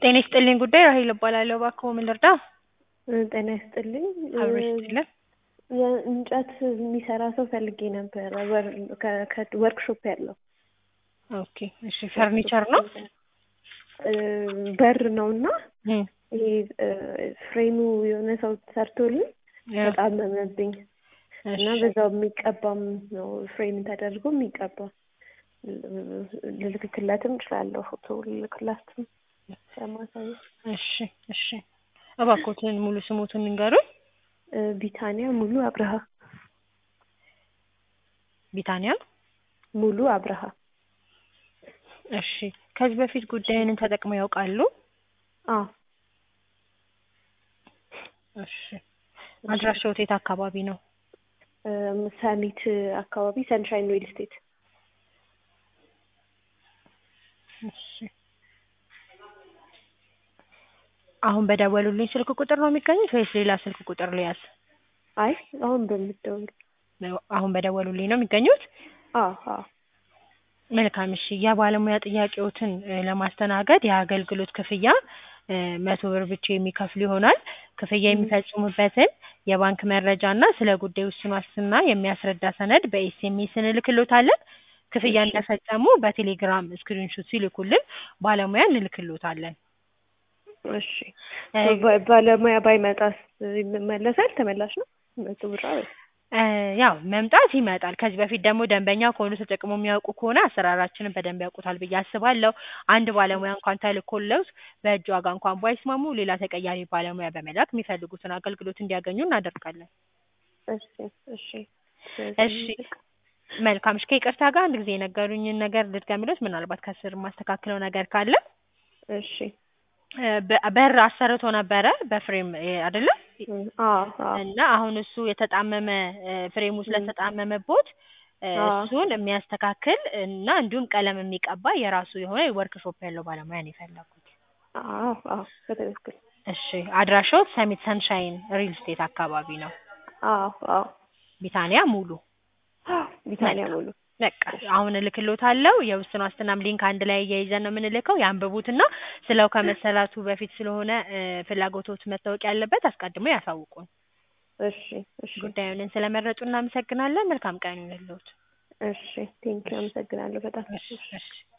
ጤና ይስጥልኝ ጉዳይ ራሄል እባላለሁ። እባክዎ ምን ልርዳ? ጤና ይስጥልኝ። አብሮ ይስጥልን። የእንጨት የሚሰራ ሰው ፈልጌ ነበረ። ወርክሾፕ ያለው ኦኬ እሺ። ፈርኒቸር ነው? በር ነው እና እም፣ ይሄ ፍሬሙ የሆነ ሰው ሰርቶልኝ ተጣመመብኝ እና እሺ። በዛው የሚቀባም ነው ፍሬም ተደርጎ የሚቀባ ልልክክለትም እችላለሁ። ፎቶ ልልክላትም ለማሳየት። እሺ እሺ። እባክዎትን ሙሉ ስሙትን ንገሩኝ። ቢታንያ ሙሉ አብርሃ ቢታንያ። ሙሉ አብርሃ እሺ። ከዚህ በፊት ጉዳይንን ተጠቅመው ያውቃሉ? አ እሺ። አድራሻዎት የት አካባቢ ነው? ሰሚት አካባቢ ሰንሻይን ሪል ስቴት እሺ። አሁን በደወሉልኝ ስልክ ቁጥር ነው የሚገኙት ወይስ ሌላ ስልክ ቁጥር ልያዝ? አይ አሁን በምትደውል አሁን በደወሉልኝ ነው የሚገኙት? አ አ መልካም እሺ። የባለሙያ ጥያቄዎትን እ ለማስተናገድ የአገልግሎት ክፍያ እ መቶ ብር ብቻ የሚከፍሉ ይሆናል። ክፍያ የሚፈጽሙበትን የባንክ መረጃ እና ስለ ጉዳዩ ውስን ዋስትና የሚያስረዳ ሰነድ በኤስኤምኤስ እንልክሎታለን። ክፍያ እሺ። እንደፈጸሙ በቴሌግራም ስክሪንሾት ሲልኩልን ባለሙያ እንልክሎታለን። እሺ እ ባ- ባለሙያ ባይመጣስ ይመለሳል? ተመላሽ ነው? መቶ ብር አይደል? እ ያው መምጣት ይመጣል። ከዚህ በፊት ደግሞ ደንበኛ ከሆኑ ተጠቅሞ የሚያውቁ ከሆነ አሰራራችንን በደንብ ያውቁታል ብዬ አስባለሁ። አንድ ባለሙያ እንኳን ተልኮለት በእጅ ዋጋ እንኳን ባይስማሙ ሌላ ተቀያሪ ባለሙያ በመላክ የሚፈልጉትን አገልግሎት እንዲያገኙ እናደርጋለን። እሺ እሺ እሺ መልካም። እሺ ከይቅርታ ጋር አንድ ጊዜ የነገሩኝን ነገር ልድገምሎት፣ ምናልባት ከስር የማስተካክለው ነገር ካለ እሺ እ በ- በር አሰርቶ ነበረ በፍሬም እ አይደለ? አ አ እና አሁን እሱ የተጣመመ እ ፍሬሙ ስለተጣመመቦት እ አ እሱን የሚያስተካክል እና እንዲሁም ቀለም የሚቀባ የራሱ የሆነ ወርክሾፕ ያለው ባለሙያ ነው የፈለጉት። አዎ አዎ በትክክል እሺ አድራሻው ሰሚት ሰንሻይን ሪል ስቴት አካባቢ ነው። አዎ አዎ ቢታንያ ሙሉ ቢታንያ ሙሉ በቃ አሁን እልክሎታለሁ። የውስን ዋስትናም ሊንክ አንድ ላይ እያይዘን ነው የምንልከው። ያንብቡትና ስለው ከመሰላቱ በፊት ስለሆነ እ ፍላጎቶት መታወቅ ያለበት አስቀድሞ ያሳውቁን። እሺ እሺ ጉዳዩንን ስለመረጡ እናመሰግናለን። መልካም ቀን ይሁንልዎት። እሺ ቴንኪው አመሰግናለሁ በጣም እሺ እሺ